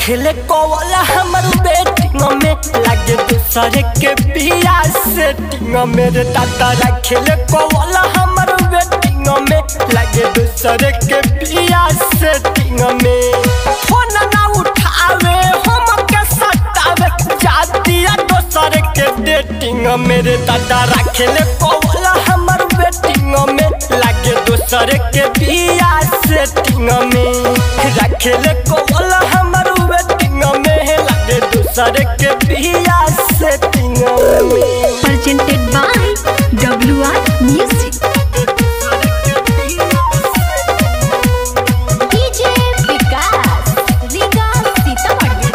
रखले कोवला हमर बेटिंग में लागे दूसरे के बिया सेटिंग मेरे दादा रखले कोवला हमर बेटिंग में लागे दूसरे के बिया सेटिंग में फोन ना उठावे हम के सतावे जातिया दूसरे के डेटिंग मेरे दादा रखले कोवला हमर बेटिंग में लागे दूसरे के बिया सेटिंग में रखले कोवला हमर वेटिंग में लागे दूसरे के बिया सेटिंग में presented by WR Music. DJ Vikas, Riga Sitamarhi.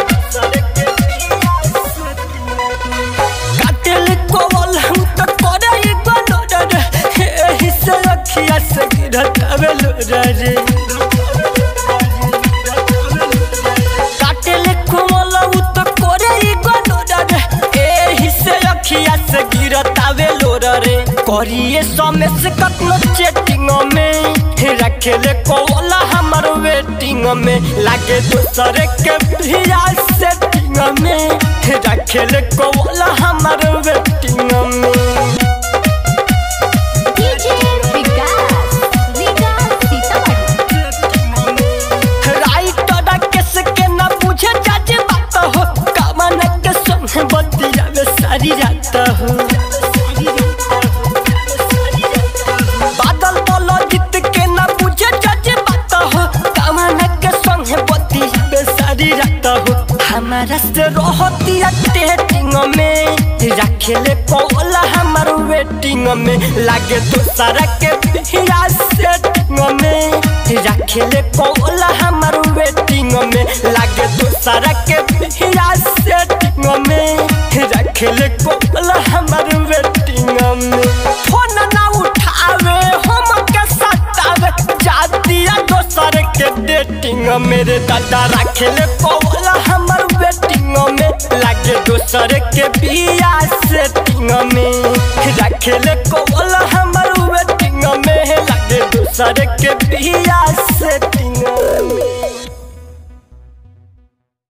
काटेल कोवल हम तो करे ई गलो रे एही से अखिया से गिरत आवेल रे काटेल कोवल उ तो करे ई गलो रे एही से अखिया से गिरत आवेल रे करिए समेस कतनो चेटिंग में रखेले कोवल हमर वेटिंग में लागे दूसरे के भिया सेटिंग में रखेले कोवल हमर वेटिंग में DJ Vikas, Riga Sitamarhi. Writer केस के न बुझे जज बात हो कमन के संग बतिया में सारी रात हो बादल बोलो जीत के न बुझे जज बात हो कमन के संग बतिया में सारी रात हो हमारा से रहती डेटिंग में रखेले कोला हमर वेटिंग में लागे दूसरा के बिया सेटिंग में रखेले कोला हमर वेटिंग में लागे दूसरा के बिया सेटिंग में रखेले कोला हमर वेटिंग में फोन ना उठावे हम के सतावे जातिया दोसर के डेटिंग मेरे दादा रखेले कोला हमर वेटिंग में लागे दोसर के बिया सेटिंग में रखेले कोला हमर वेटिंग में लागे दोसर के बिया सेटिंग में